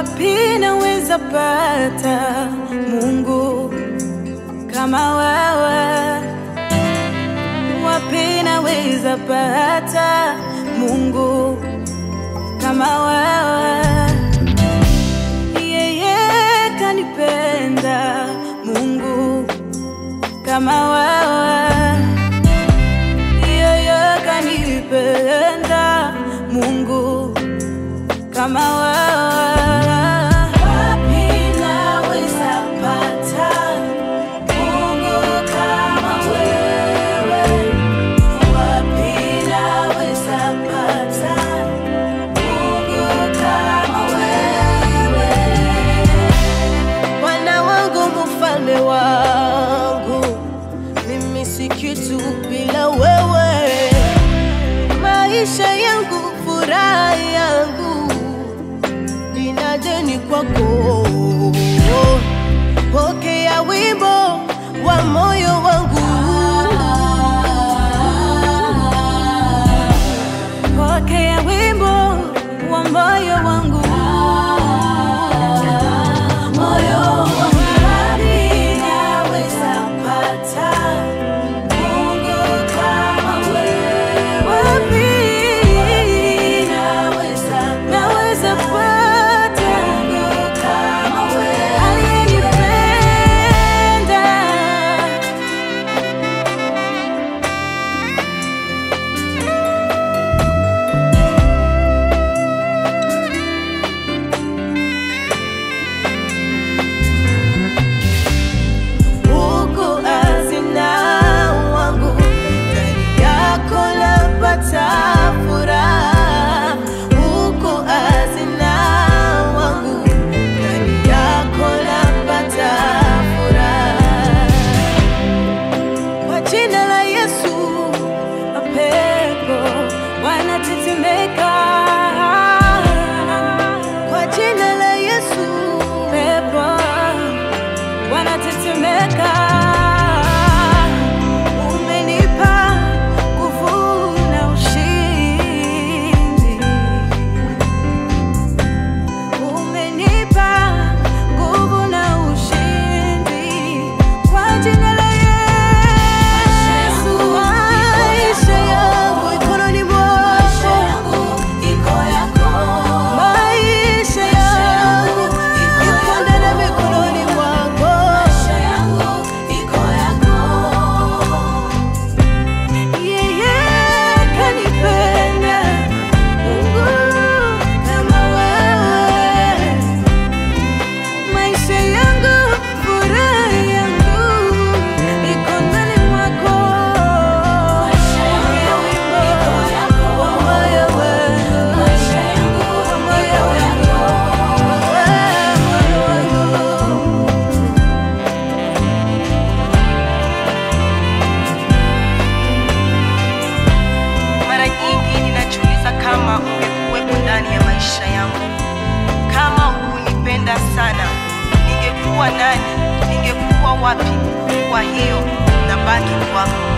wapi naweza pata Mungu kama wewe? Wapi naweza pata Mungu kama wewe? Yeye kanipenda Mungu kama wewe, yeye kanipenda Mungu kama wewe. Wapi naweza pata Mungu kama wewe? Wapi naweza pata Mungu kama wewe? Bwana wangu, mfalme wangu, mimi si kitu bila wewe. Maisha yangu, furaha yangu, nina deni kwako. Pokea wimbo wa moyo wangu, pokea wimbo wa moyo wangu, moyo wangu. Wapi naweza pata Mungu kama wewe? Wapi naweza naweza pata Mungu kama wewe? Aliyenipenda Uko hazina wangu, ndani yako napata furaha. Uko hazina wangu, ndani yako napata furaha. Kwa jina la Yesu, mapepo wanatetemeka. Kwa jina la Yesu, pepo wanatetemeka. Umenipa nguvu na ushindi, umenipa nguvu na ushindi kwa jina la Yesu. Maisha yangu mikononi mwako, maisha yangu iko ndani ya mikononi mwako. Yeye kanipenda Mungu kama wewe, maisha yangu, furaha yangu iko ndani mwako. Pokea wimbo wa moyo wangu, wa moyo wangu, wa moyo wangu. Mara nyingi ninajiuliza kama ungekuwepo ndani ya maisha yangu. Kama hukunipenda sana, ningekuwa nani? Ningekuwa wapi? Kwa hiyo nabaki kwako.